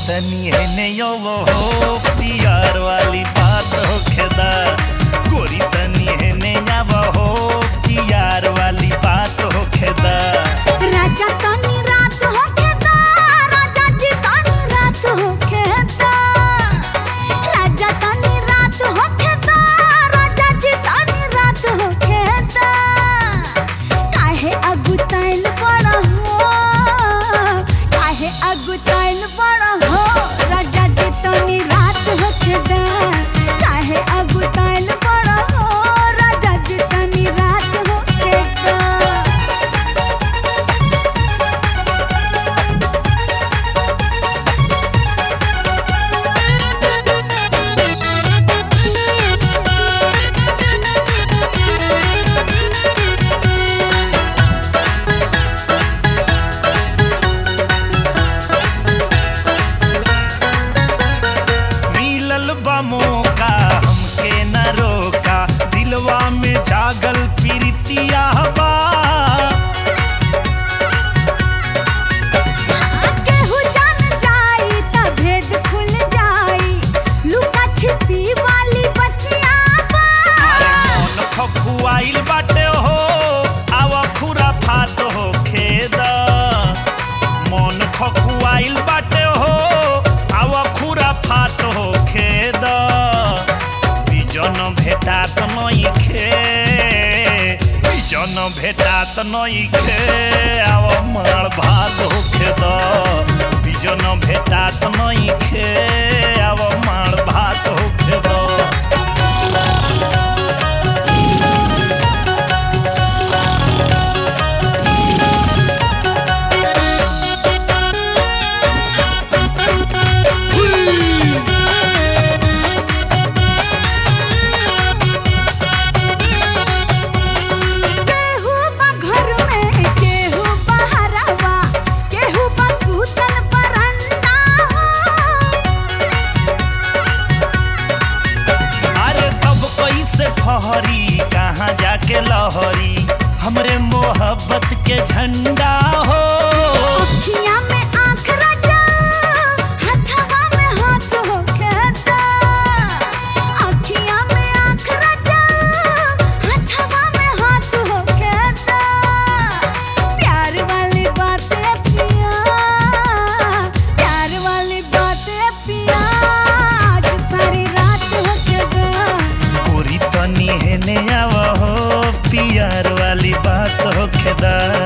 तनी हेने यो वो हो पियार वाली बात हो खेदा गोरी तनी हेने या वो हो पियार वाली बात हो खेदा राजा तनी रात होके दा राजा जी तनी रात होके दा राजा तनी रात होके दा राजा जी तनी रात होके दा काहे अगुताइल बड़ा हो काहे अगुताइल बड़ा हो राजा जी तनी रात होके दा काहे अगुताइल बड़ा हो राजा जी तनी रात होके दा मिलल बा मौका हमके न रोका दिलवा में जागल प्रीतिया बा केहू जान जाई त भेद खुल जाई लुका छिपी वाली बतिया बा मन खखुआइल बाटे हो आवा खुरा फात हो खेद मन खखुआइल बाटे हो आवा खुरा फात हो खेद बिजन भेटात नइखे बिजन भेटात नइखे आव मार भात हो खेद बिजन भेटात नइखे आव मार भात हो खेद केहू बा घर में केहू बहरवा केहू बा सूतल बरंडा हो अरे तब कैसे ठहरी कहाँ जाके लहरी हमरे मोहब्बत के झंडा हो अखियां में आँख रचा हथवा में हाथ होके दा अखियां में आँख रचा हथवा में हाथ होके दा प्यार वाली बातें पिया प्यार वाली बातें पिया आज सारी रात होके दा कोरी तनी हेने आव हो पियार वाली बात हो खेदा